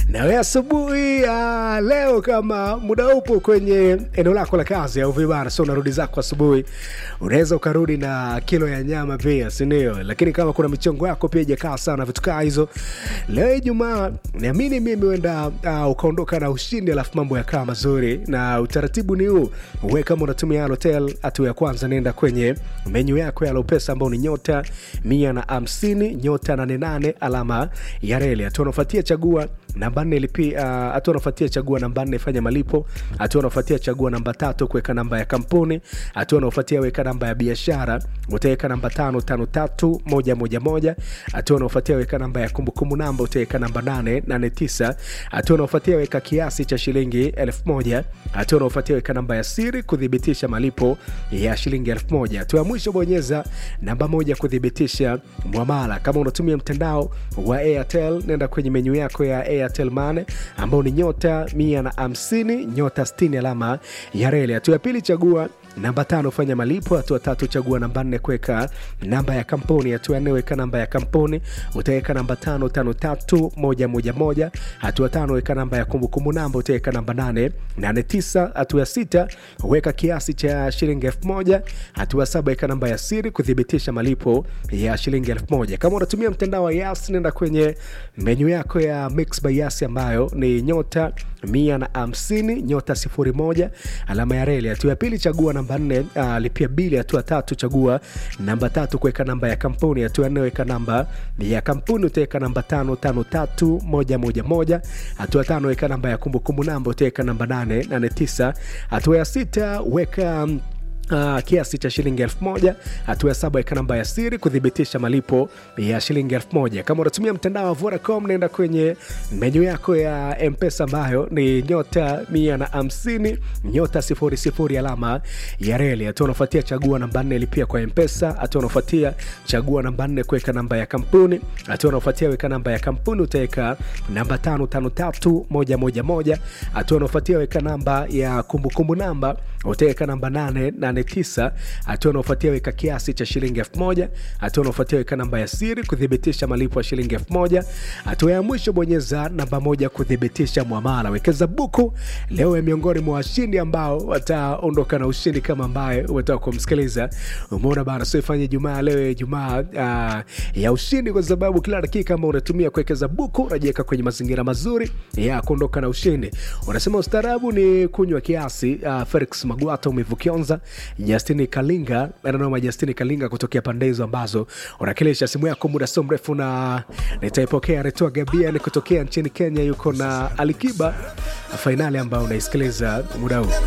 nawe asubuhi ya leo kama muda upo kwenye eneo lako la kazi au vibara so unarudi zako asubuhi unaweza ukarudi na kilo ya nyama pia sindio lakini kama kuna michongo yako pia ijakaa sana vitu kaa hizo leo ijumaa niamini mimi uenda uh, ukaondoka na ushindi alafu mambo yakaa mazuri na utaratibu ni huu uwe kama unatumia hotel hatua ya kwanza nenda kwenye menyu yako ya lopesa ambao ni nyota mia na hamsini nyota nane nane alama ya reli hatua unaofuatia chagua namba nne lipi uh, hatua unaofuatia chagua namba nne fanya malipo hatua unaofuatia chagua namba tatu kuweka namba ya kampuni hatua unaofuatia weka namba ya biashara utaweka namba tano tano tatu moja moja moja hatua unaofuatia weka namba ya kumbukumbu namba utaweka namba nane nane tisa hatua unaofuatia weka kiasi cha shilingi elfu moja hatua unaofuatia weka namba ya siri kuthibitisha malipo ya shilingi elfu moja hatua ya mwisho bonyeza namba moja kuthibitisha mwamala kama unatumia mtandao wa airtel nenda kwenye menyu yako ya airtel mane ambao ni nyota mia na hamsini nyota 60 alama ya reli hatua ya pili chagua namba tano fanya malipo hatua tatu chagua namba nne kuweka namba ya kampuni hatua ya nne weka namba ya kampuni utaweka namba tano tano tatu moja moja moja hatua tano weka namba ya kumbukumbu namba utaweka namba nane nane tisa hatua ya sita weka kiasi cha shilingi elfu moja hatua saba weka namba ya siri kuthibitisha malipo ya shilingi elfu moja kama unatumia mtandao wa yas nenda kwenye menyu yako ya mix by yas ambayo ni nyota mia na hamsini nyota sifuri moja alama ya reli hatua ya pili chagua namba nne uh, lipia bili hatua tatu chagua namba tatu kuweka namba ya kampuni hatua ya nne weka namba ya kampuni utaweka namba tano tano tatu moja moja moja hatua tano weka namba ya kumbukumbu namba utaweka namba nane nane tisa hatua ya sita weka um, Uh, kiasi cha shilingi elfu moja hatua ya saba weka namba ya siri kuthibitisha malipo ya shilingi elfu moja kama unatumia mtandao wa vodacom naenda kwenye menyu yako ya mpesa ambayo ni nyota mia na hamsini nyota sifuri sifuri alama ya reli hatua unafuatia chagua namba nne lipia kwa mpesa hatua unafuatia chagua namba nne kuweka namba ya kampuni hatua unafuatia weka namba ya kampuni utaweka namba tano tano tatu moja moja moja hatua unafuatia weka namba ya kumbukumbu namba utaweka namba nane nane 89 hatua unaofuatia weka kiasi cha shilingi 1000 hatua unaofuatia weka namba ya siri kuthibitisha malipo ya shilingi 1000 hatua ya mwisho bonyeza namba moja kuthibitisha mwamala wekeza buku leo ya miongoni mwa washindi ambao wataondoka na ushindi kama ambaye umetoka kumsikiliza umeona bana so ifanye jumaa leo ya jumaa uh, ya ushindi kwa sababu kila dakika ambao unatumia kuwekeza buku unajiweka kwenye mazingira mazuri ya kuondoka na ushindi unasema ustaarabu ni kunywa kiasi uh, felix magwata umevukionza Justini Kalinga nanoma Justini Kalinga kutokea pande hizo ambazo unakilisha simu yako muda sio mrefu, na nitaipokea Retoa Gabian kutokea nchini Kenya, yuko na Alikiba fainali ambayo unaisikiliza muda huu.